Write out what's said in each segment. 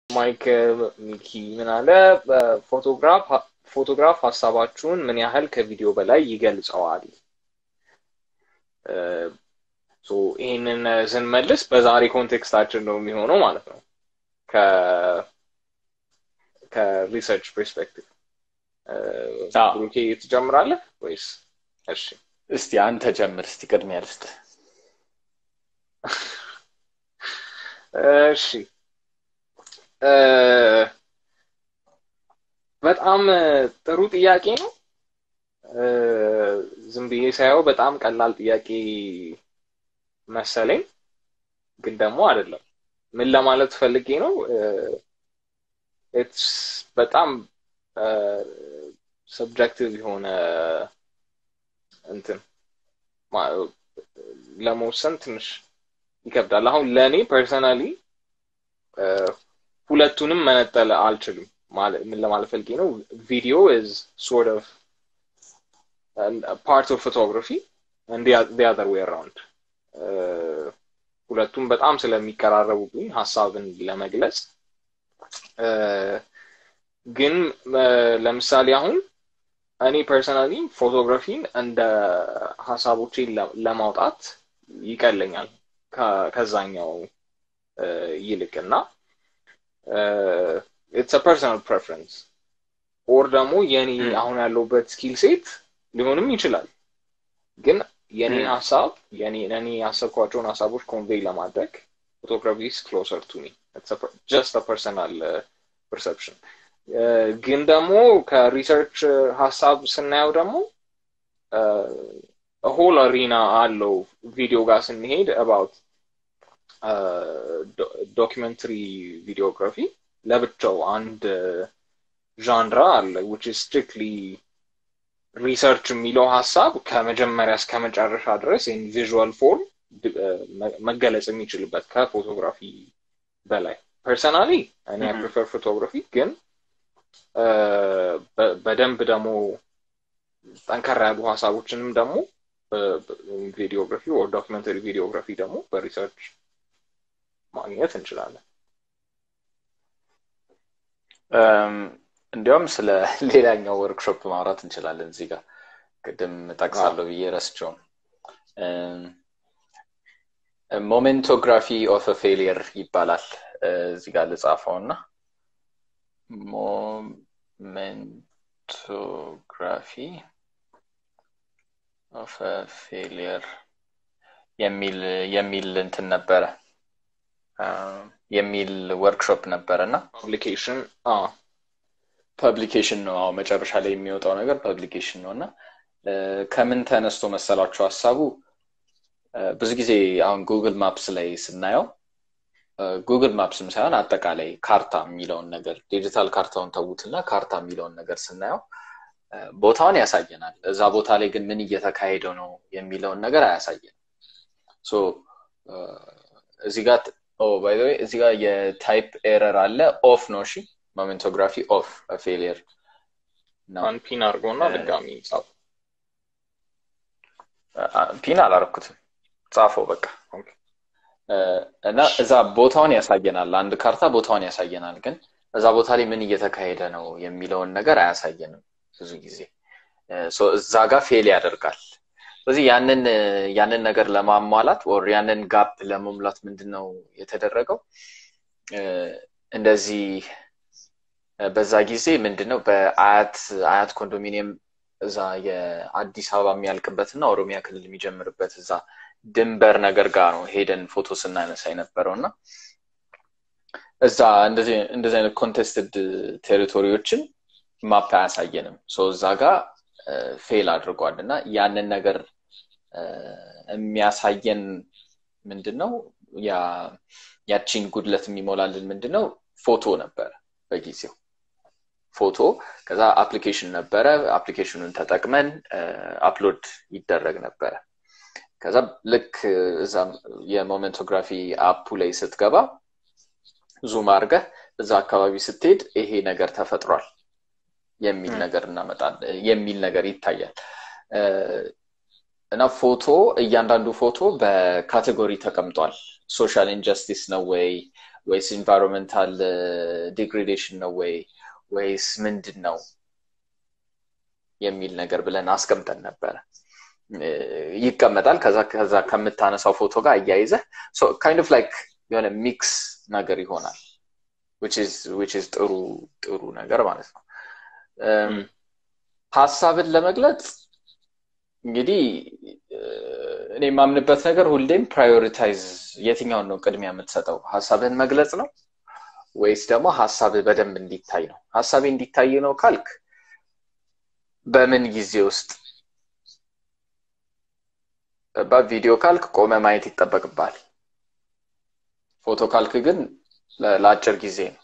ማይክ ሚኪ ምን አለ? ፎቶግራፍ ፎቶግራፍ ሀሳባችሁን ምን ያህል ከቪዲዮ በላይ ይገልጸዋል? ይህንን ስንመልስ በዛሬ ኮንቴክስታችን ነው የሚሆነው ማለት ነው ከሪሰርች ፐርስፔክቲቭ ብሩኬ ትጀምራለህ ወይስ? እሺ እስቲ አንተ ጀምር። እስቲ ቅድሚያ ልስጥ። እሺ በጣም ጥሩ ጥያቄ ነው። ዝም ብዬ ሳየው በጣም ቀላል ጥያቄ መሰለኝ፣ ግን ደግሞ አይደለም። ምን ለማለት ፈልጌ ነው? ኢትስ በጣም ሰብጀክቲቭ የሆነ እንትን ለመወሰን ትንሽ ይከብዳል። አሁን ለእኔ ፐርሰናሊ ሁለቱንም መነጠል አልችልም። ምን ለማለት ፈልጌ ነው? ቪዲዮ ኢዝ ሶርት ኦፍ ፓርት ኦፍ ፎቶግራፊ ዲ አዘር ዌይ አራውንድ ሁለቱም በጣም ስለሚቀራረቡብኝ ሀሳብን ለመግለጽ ግን ለምሳሌ አሁን እኔ ፐርሰናሊ ፎቶግራፊን እንደ ሀሳቦቼን ለማውጣት ይቀለኛል ከዛኛው ይልቅ እና ኢትስ ፐርሰናል ፕሬፈረንስ ኦር ደግሞ የኔ አሁን ያለውበት ስኪል ሴት ሊሆንም ይችላል። ግን የኔን ሀሳብ እኔ ያሰብኳቸውን ሀሳቦች ኮንቬይ ለማድረግ ፎቶግራፊ ኢዝ ክሎሰር ቱ ሚ ጀስት ፐርሰናል ፐርሰፕሽን። ግን ደግሞ ከሪሰርች ሀሳብ ስናየው ደግሞ ሆል አሪና አለው ቪዲዮ ጋር ስንሄድ አባውት ዶኪመንተሪ ቪዲዮግራፊ ለብቻው አንድ ዣንራ አለ ዊች ኢዝ ስትሪክትሊ ሪሰርች የሚለው ሀሳብ ከመጀመሪያ እስከ መጨረሻ ድረስ ኢን ቪዥዋል ፎርም መገለጽ የሚችልበት ከፎቶግራፊ በላይ ፐርሰናሊ እኔ ፕሪፈር ፎቶግራፊ ግን በደንብ ደግሞ ጠንከር ያሉ ሀሳቦችንም ደግሞ ቪዲዮግራፊ ወር ዶክመንተሪ ቪዲዮግራፊ ደግሞ በሪሰርች ማግኘት እንችላለን። እንዲያውም ስለ ሌላኛው ወርክሾፕ ማውራት እንችላለን። እዚህ ጋር ቅድም ጠቅሳለሁ ብዬ ረስቸውም ሞሜንቶግራፊ ኦፍ ፌሊየር ይባላል። እዚህ ጋር ልጻፈው እና ሞሜንቶግራፊ ኦፍ ፌሊየር የሚል የሚል እንትን ነበረ የሚል ወርክሾፕ ነበረ እና ፐብሊኬሽን ፐብሊኬሽን ነው። አዎ መጨረሻ ላይ የሚወጣው ነገር ፐብሊኬሽን ነው እና ከምን ተነስቶ መሰላችሁ ሀሳቡ ብዙ ጊዜ አሁን ጉግል ማፕስ ላይ ስናየው ጉግል ማፕስም ሳይሆን አጠቃላይ ካርታ የሚለውን ነገር ዲጂታል ካርታውን ተዉትና ካርታ የሚለውን ነገር ስናየው ቦታውን ያሳየናል። እዛ ቦታ ላይ ግን ምን እየተካሄደው ነው የሚለውን ነገር አያሳየንም። እዚህ ጋር ባይ እዚህ ጋር የታይፕ ኤረር አለ። ኦፍ ነው። እሺ ሞሜንቶግራፊ ኦፍ ፌሊየር ፒን አድርጎና ድጋሚ ጻፉ። ፒን አላረኩትም፣ ጻፈው በቃ እና እዛ ቦታውን ያሳየናል። አንድ ካርታ ቦታውን ያሳየናል፣ ግን እዛ ቦታ ላይ ምን እየተካሄደ ነው የሚለውን ነገር አያሳየንም ብዙ ጊዜ እዛ ጋር ፌል ያደርጋል። ስለዚህ ያንን ያንን ነገር ለማሟላት ወር ያንን ጋፕ ለመሙላት ምንድን ነው የተደረገው? እንደዚህ በዛ ጊዜ ምንድን ነው በአያት አያት ኮንዶሚኒየም እዛ የአዲስ አበባ የሚያልቅበት እና ኦሮሚያ ክልል የሚጀምርበት እዛ ድንበር ነገር ጋር ነው ሄደን ፎቶ ስናነሳ የነበረው እና እዛ እንደዚህ አይነት ኮንቴስትድ ቴሪቶሪዎችን ማፕ አያሳየንም። እዛ ጋር ፌል አድርጓል እና ያንን ነገር የሚያሳየን ምንድን ነው ያቺን ጉድለት የሚሞላልን ምንድን ነው ፎቶ ነበረ በጊዜው ፎቶ ከዛ አፕሊኬሽን ነበረ አፕሊኬሽኑን ተጠቅመን አፕሎድ ይደረግ ነበረ ከዛ ልክ እዛ የሞሜንቶግራፊ አፑ ላይ ስትገባ ዙም አድርገህ እዛ አካባቢ ስትሄድ ይሄ ነገር ተፈጥሯል የሚል ነገር እናመጣለን የሚል ነገር ይታያል እና ፎቶ እያንዳንዱ ፎቶ በካቴጎሪ ተቀምጧል ሶሻል ኢንጀስቲስ ነው ወይ ወይስ ኢንቫይሮንመንታል ዲግሬዴሽን ነው ወይ ወይስ ምንድን ነው የሚል ነገር ብለን አስቀምጠን ነበረ። ይቀመጣል። ከዛ ከዛ ከምታነሳው ፎቶ ጋር አያይዘህ ካይንድ ኦፍ ላይክ የሆነ ሚክስ ነገር ይሆናል። ዊች ኢዝ ጥሩ ጥሩ ነገር ማለት ነው። ሀሳብን ለመግለጽ እንግዲህ እኔ የማምንበት ነገር ሁሌም ፕራዮሪታይዝ የትኛውን ነው ቅድሚያ የምትሰጠው? ሀሳብህን መግለጽ ነው ወይስ ደግሞ ሀሳብህ በደንብ እንዲታይ ነው? ሀሳቤ እንዲታይ ነው ካልክ በምን ጊዜ ውስጥ ቪዲዮ ካልክ ቆመ ማየት ይጠበቅባል። ፎቶ ካልክ ግን ለአጭር ጊዜ ነው።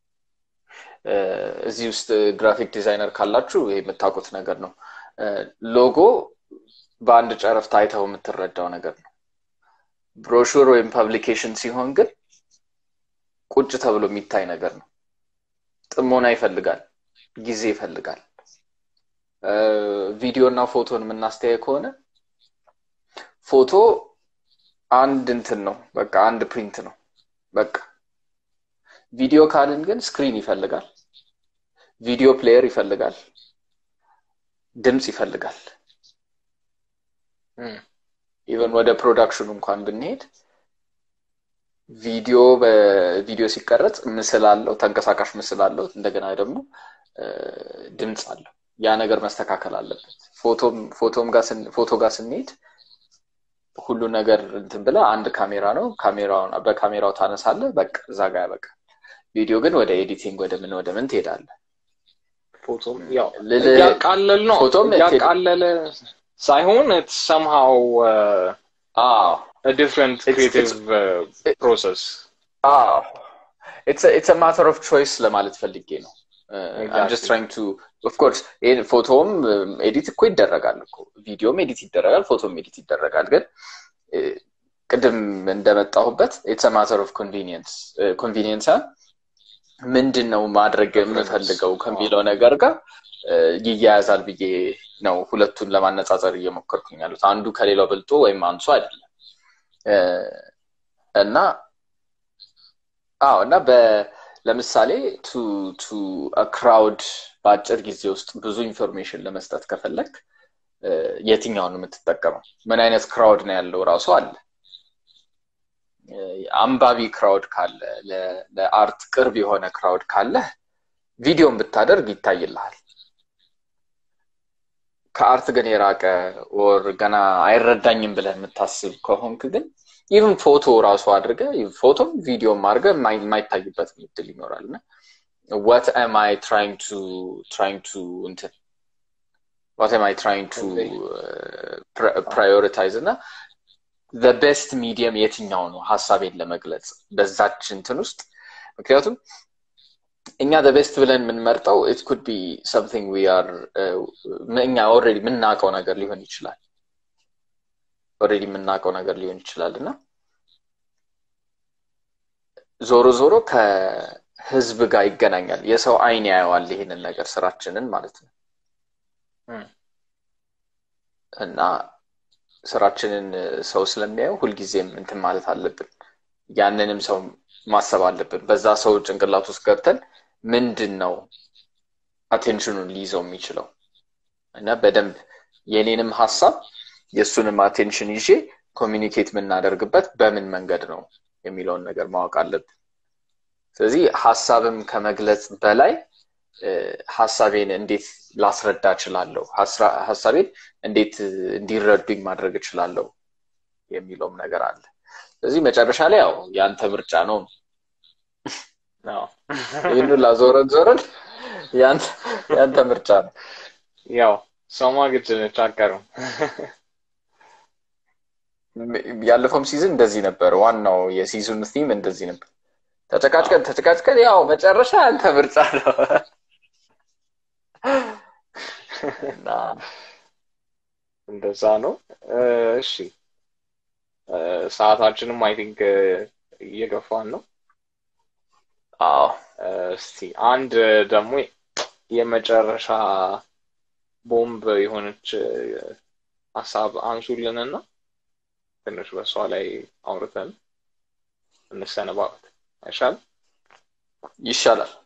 እዚህ ውስጥ ግራፊክ ዲዛይነር ካላችሁ ይሄ የምታውቁት ነገር ነው። ሎጎ በአንድ ጨረፍታ አይተው የምትረዳው ነገር ነው። ብሮሹር ወይም ፐብሊኬሽን ሲሆን ግን ቁጭ ተብሎ የሚታይ ነገር ነው። ጥሞና ይፈልጋል፣ ጊዜ ይፈልጋል። ቪዲዮ እና ፎቶን የምናስተያየ ከሆነ ፎቶ አንድ እንትን ነው፣ በቃ አንድ ፕሪንት ነው። በቃ ቪዲዮ ካልን ግን ስክሪን ይፈልጋል፣ ቪዲዮ ፕሌየር ይፈልጋል፣ ድምፅ ይፈልጋል። ኢቨን ወደ ፕሮዳክሽኑ እንኳን ብንሄድ ቪዲዮ በቪዲዮ ሲቀረጽ ምስል አለው፣ ተንቀሳቃሽ ምስል አለው፣ እንደገና ደግሞ ድምፅ አለው። ያ ነገር መስተካከል አለበት። ፎቶ ጋር ስንሄድ ሁሉ ነገር እንትን ብለህ አንድ ካሜራ ነው፣ ካሜራውን በካሜራው ታነሳለህ፣ በቃ እዛ ጋር ያበቃል። ቪዲዮ ግን ወደ ኤዲቲንግ ወደ ምን ወደ ምን ትሄዳለህ። ፎቶም ያው ያቃለል ነው ያቃለለ ሳይሆን ሰምሃው ዲፍረንት ክሪኤቲቭ ፕሮሰስ ኢትስ ማተር ኦፍ ቾይስ ለማለት ፈልጌ ነው። ጀስት ትራይንግ ቱ ኦፍኮርስ ፎቶም ኤዲት እኮ ይደረጋል እኮ ቪዲዮም ኤዲት ይደረጋል፣ ፎቶም ኤዲት ይደረጋል። ግን ቅድም እንደመጣሁበት ኢትስ ማተር ኦፍ ኮንቪኒየንስ ኮንቪኒየንስ ምንድን ነው ማድረግ የምፈልገው ከሚለው ነገር ጋር ይያያዛል ብዬ ነው ሁለቱን ለማነጻጸር እየሞከርኩኝ ያሉት። አንዱ ከሌላው በልጦ ወይም አንሱ አይደለም እና አዎ እና ለምሳሌ ቱ ቱ ክራውድ በአጭር ጊዜ ውስጥ ብዙ ኢንፎርሜሽን ለመስጠት ከፈለግ የትኛውን የምትጠቀመው? ምን አይነት ክራውድ ነው ያለው ራሱ አለ። አንባቢ ክራውድ ካለ፣ ለአርት ቅርብ የሆነ ክራውድ ካለ ቪዲዮን ብታደርግ ይታይልሃል። ከአርት ግን የራቀ ወር ገና አይረዳኝም ብለህ የምታስብ ከሆንክ ግን ኢቭን ፎቶ ራሱ አድርገ ፎቶም ቪዲዮም አድርገ የማይታይበት ምድል ይኖራል እና what am I trying to trying to እንትን what am I trying to uh, prioritize እና the best medium የትኛው ነው ሀሳቤን ለመግለጽ በዛች እንትን ውስጥ ምክንያቱም እኛ the best ብለን የምንመርጠው it could be something we are እኛ ኦልሬዲ የምናውቀው ነገር ሊሆን ይችላል ኦልሬዲ የምናውቀው ነገር ሊሆን ይችላል እና ዞሮ ዞሮ ከህዝብ ጋር ይገናኛል። የሰው አይን ያየዋል ይህንን ነገር ስራችንን ማለት ነው እና ስራችንን ሰው ስለሚያየው ሁልጊዜም እንትን ማለት አለብን። ያንንም ሰው ማሰብ አለብን። በዛ ሰው ጭንቅላት ውስጥ ገብተን ምንድን ነው አቴንሽኑን ሊይዘው የሚችለው እና በደንብ የኔንም ሀሳብ የእሱንም አቴንሽን ይዤ ኮሚኒኬት የምናደርግበት በምን መንገድ ነው የሚለውን ነገር ማወቅ አለብን። ስለዚህ ሀሳብም ከመግለጽ በላይ ሀሳቤን እንዴት ላስረዳ እችላለሁ፣ ሀሳቤን እንዴት እንዲረዱኝ ማድረግ እችላለሁ የሚለውም ነገር አለ። ስለዚህ መጨረሻ ላይ ያው የአንተ ምርጫ ነው። ይህን ላዞረን ዞረን የአንተ ምርጫ ነው። ያው ሰማ ግድ ነች አቀርም ያለፈውም ሲዝን እንደዚህ ነበር። ዋናው የሲዝን ቲም እንደዚህ ነበር። ተጨቃጭቀን ተጨቃጭቀን ያው መጨረሻ አንተ ምርጫ ነው እና እንደዛ ነው። እሺ ሰዓታችንም አይ ቲንክ እየገፋን ነው። አዎ እስቲ አንድ ደግሞ የመጨረሻ ቦምብ የሆነች ሀሳብ አንሱልንና ትንሽ በሷ ላይ አውርተን እንሰነባበት። አይሻልም? ይሻላል